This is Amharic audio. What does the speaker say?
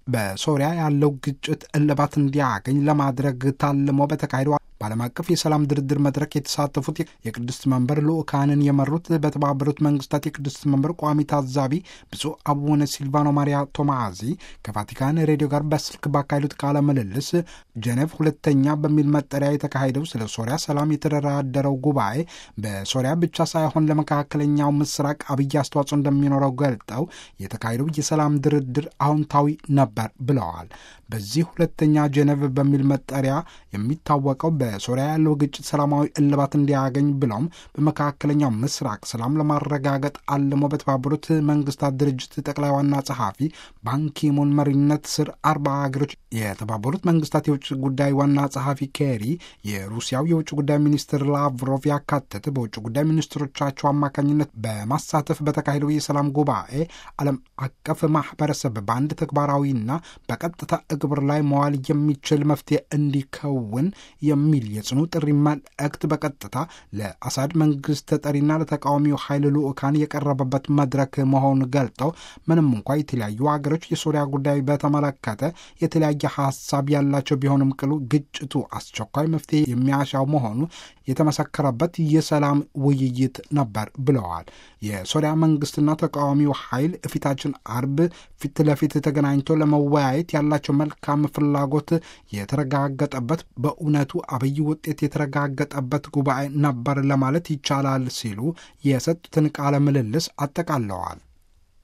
በሶሪያ ያለው ግጭት እልባት እንዲያገኝ ለማድረግ ታልሞ በተካሄደው በዓለም አቀፍ የሰላም ድርድር መድረክ የተሳተፉት የቅድስት መንበር ልኡካንን የመሩት በተባበሩት መንግስታት የቅድስት መንበር ቋሚ ታዛቢ ብፁዕ አቡነ ሲልቫኖ ማሪያ ቶማዚ ከቫቲካን ሬዲዮ ጋር በስልክ ባካሄዱት ቃለ ምልልስ ጀኔቭ ሁለተኛ በሚል መጠሪያ የተካሄደው ስለ ሶሪያ ሰላም የተደራደረው ጉባኤ በሶሪያ ብቻ ሳይሆን ለመካከለኛው ምስራቅ አብይ አስተዋጽኦ እንደሚኖረው ገልጠው የተካሄደው የሰላም ድርድር አዎንታዊ ነበር ብለዋል። በዚህ ሁለተኛ ጀኔቭ በሚል መጠሪያ የሚታወቀው በሶሪያ ያለው ግጭት ሰላማዊ እልባት እንዲያገኝ ብለውም በመካከለኛው ምስራቅ ሰላም ለማረጋገጥ አልሞ በተባበሩት መንግስታት ድርጅት ጠቅላይ ዋና ጸሐፊ ባንኪሙን መሪነት ስር አርባ ሀገሮች የተባበሩት መንግስታት የውጭ ጉዳይ ዋና ጸሐፊ ኬሪ፣ የሩሲያው የውጭ ጉዳይ ሚኒስትር ላቭሮቭ ያካተተ በውጭ ጉዳይ ሚኒስትሮቻቸው አማካኝነት በማሳተፍ በተካሄደው የሰላም ጉባኤ ዓለም አቀፍ ማህበረሰብ በአንድ ተግባራዊና በቀጥታ እግብር ላይ መዋል የሚችል መፍትሄ እንዲከውን የሚል የጽኑ ጥሪ መልእክት በቀጥታ ለአሳድ መንግስት ተጠሪና ለተቃዋሚው ኃይል ልዑካን የቀረበበት መድረክ መሆኑን ገልጠው ምንም እንኳ የተለያዩ ሀገሮች የሶሪያ ጉዳይ በተመለከተ የተለያየ ሀሳብ ያላቸው ቢሆንም ቅሉ ግጭቱ አስቸኳይ መፍትሄ የሚያሻው መሆኑ የተመሰከረበት የሰላም ውይይት ነበር ብለዋል። የሶሪያ መንግስትና ተቃዋሚው ኃይል ፊታችን አርብ ፊት ለፊት ተገናኝቶ ለመወያየት ያላቸው መልካም ፍላጎት የተረጋገጠበት በእውነቱ አብይ ውጤት የተረጋገጠበት ጉባኤ ነበር ለማለት ይቻላል ሲሉ የሰጡትን ቃለ ምልልስ አጠቃለዋል።